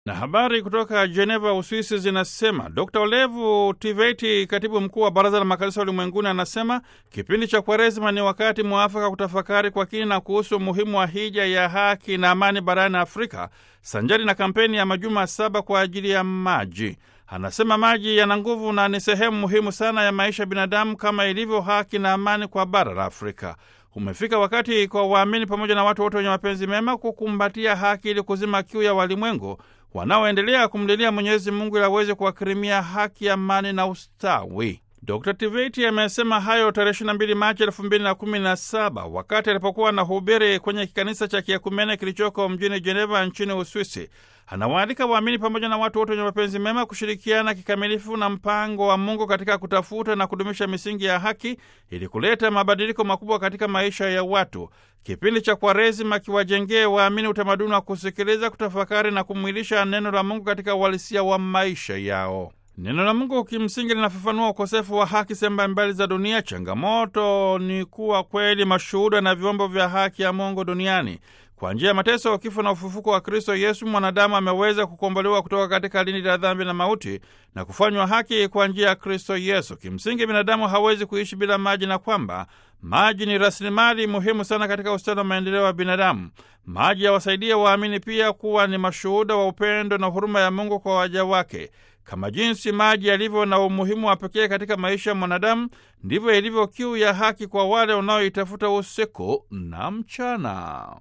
Na habari kutoka Geneva, Uswisi zinasema Dr Olevu Tiveti, katibu mkuu wa Baraza la Makanisa Ulimwenguni, anasema kipindi cha Kwaresima ni wakati mwafaka kutafakari kwa kina kuhusu umuhimu wa hija ya haki na amani barani Afrika, sanjari na kampeni ya majuma saba kwa ajili ya maji. Anasema maji yana nguvu na ni sehemu muhimu sana ya maisha ya binadamu kama ilivyo haki na amani kwa bara la Afrika. Umefika wakati kwa waamini pamoja na watu wote wenye mapenzi mema kukumbatia haki ili kuzima kiu ya walimwengu wanaoendelea kumlilia Mwenyezi Mungu ili aweze kuwakirimia haki, amani na ustawi. Dr Tiveti amesema hayo tarehe 22 Machi 2017 wakati alipokuwa anahubiri kwenye kikanisa cha kiekumene kilichoko mjini Jeneva nchini Uswisi. Anawaalika waamini pamoja na watu wote wenye mapenzi mema kushirikiana kikamilifu na mpango wa Mungu katika kutafuta na kudumisha misingi ya haki ili kuleta mabadiliko makubwa katika maisha ya watu. Kipindi cha Kwaresima kiwajengee waamini utamaduni wa kusikiliza, kutafakari na kumwilisha neno la Mungu katika uhalisia wa maisha yao. Neno la Mungu kimsingi linafafanua ukosefu wa haki sehemu mbalimbali za dunia. Changamoto ni kuwa kweli mashuhuda na vyombo vya haki ya Mungu duniani. Kwa njia ya mateso, kifo na ufufuko wa Kristo Yesu, mwanadamu ameweza kukombolewa kutoka katika lindi la dhambi na mauti na kufanywa haki kwa njia ya Kristo Yesu. Kimsingi, binadamu hawezi kuishi bila maji na kwamba maji ni rasilimali muhimu sana katika ustawi na maendeleo ya binadamu. Maji yawasaidia waamini pia kuwa ni mashuhuda wa upendo na huruma ya Mungu kwa waja wake. Kama jinsi maji yalivyo na umuhimu wa pekee katika maisha ya mwanadamu, ndivyo ilivyo kiu ya haki kwa wale wanaoitafuta usiku na mchana.